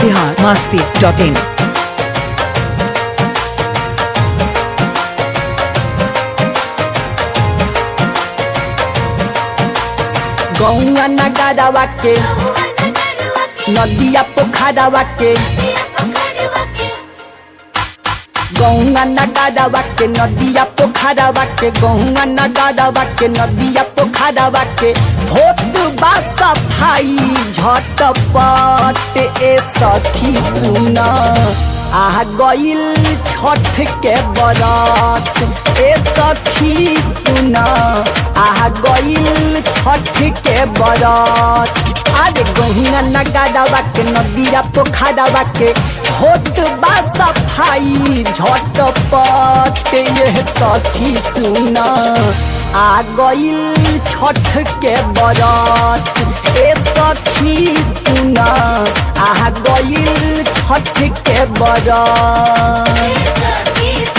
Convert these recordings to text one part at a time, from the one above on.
Bihar Masti dot in गौआ Ngarava के नदिया पोखरावा के गौआ नगारावा के नदिया पोखरावा के गौआ नगारावा के नदिया पोखरावा के होत बा सफाई झटपट ए सखी सुन आ गइल छठ के बरत ए सखी सुन आ गइल छठ के बरत अरे गहुआ नगाड़ावा के नदिया पोखरावा के होत बा सफाई झटपट ये सखी सुन आ गइल छठ के बरत ए सखी सुन आ गइल छठ के बरत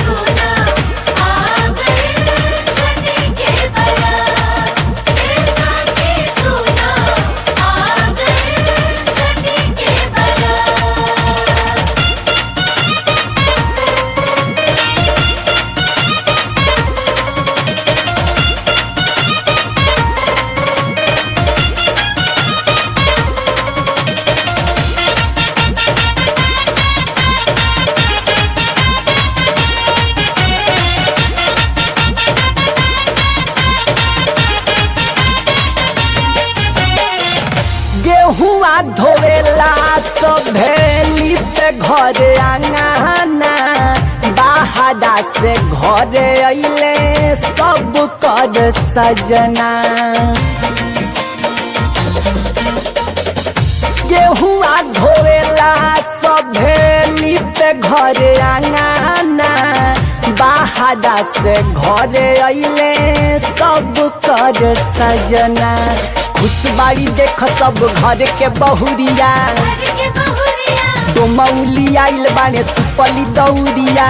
गेहुआ धोवेला सभेली पे घरे आंगना बाहरा से घरे अइले सब कर सजना गेहुआ धोवेला सभेली पे घरे आंगना बाहरा से घरे अइले सब कर सजना खुशबाड़ी देख सब घर के बहुरिया डोमौली आइल बाने सुपली दौरिया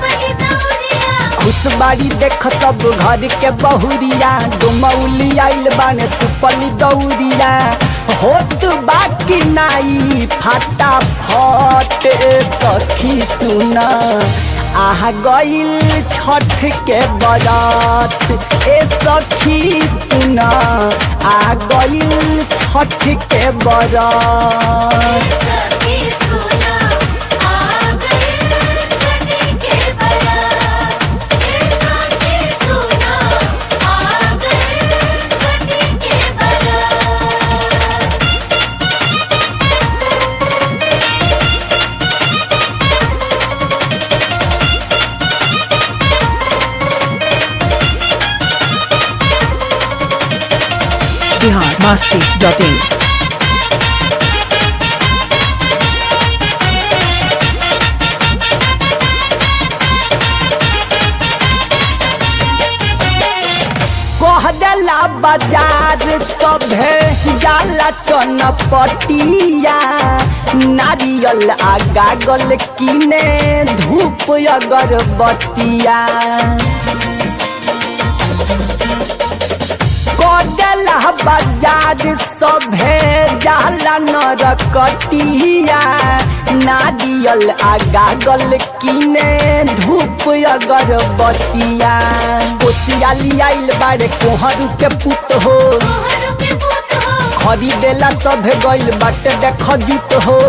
खुशबाड़ी देख सब घर के बहुरिया डोमौली आइल बाने सुपली दौरिया होत बाकी नाई फाटा फट सखी सुना आह गइल छठ के बरात ए सखी सुना आ गइल छठ के बरात बिहार मस्ती डॉट इन कह देला बाजार सभे जाला चनपटिया नारियल आ गागल किने धूप अगरबत्तिया कदेला बाजार सभे जाला नरकटिया नारियल आ गागल किने धूप अगरबत्तिया कोसियाली आइल बारे कोहरू के पुत हो खरीदेला सभे गइल बाटे देख जुट हो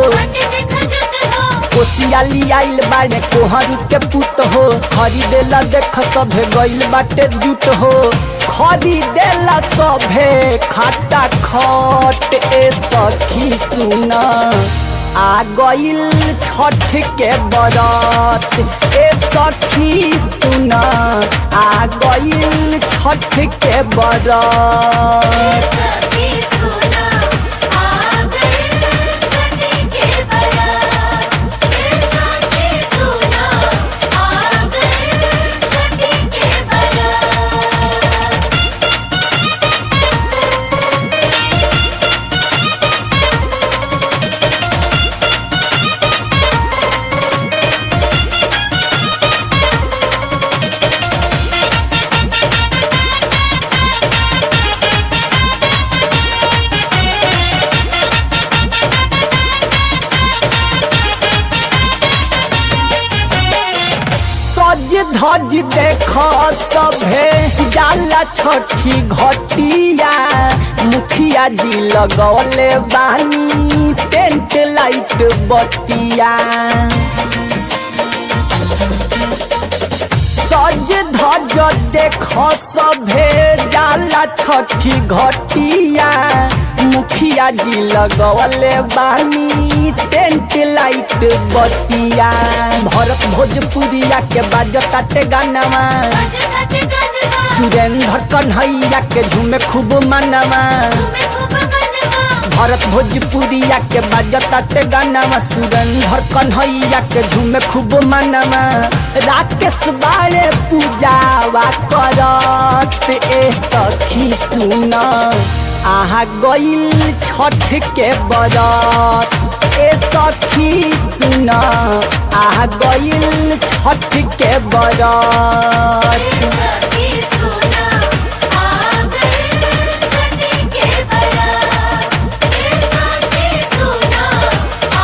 कोसियाली आइल बारे कोहरू के पुत हो खरीदेला देख सभे गइल बाटे जुट हो खरीदेला सभे खाटा खट ए सखी सुना आ गइल छठ के बरत ए सखी सुना आ गइल छठ के बरत धज देख सभे जाला छठी घटिया मुखिया जी लगौले बानी टेंट लाइट बतिया सज धज देख सभे जाला छठी घटिया मुखिया जी लगवले बानी टेंट लाइट बतिया भरत भोजपुरिया के बाजताटे गानवा सुरेंद्र कन्हैया के झूमे खूब मनवा भरत भोजपुरिया के बाजताटे गानवा सुरेंद्र कन्हैया के झूमे खूब मनवा राकेश बारे पूजावा करत ए सखी सुन आहा गइल छठ के बरत ए सखी सुन आहा गइल छठ के बरत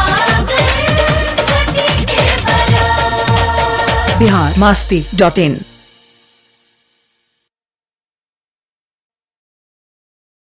बिहार मस्ती डॉट इन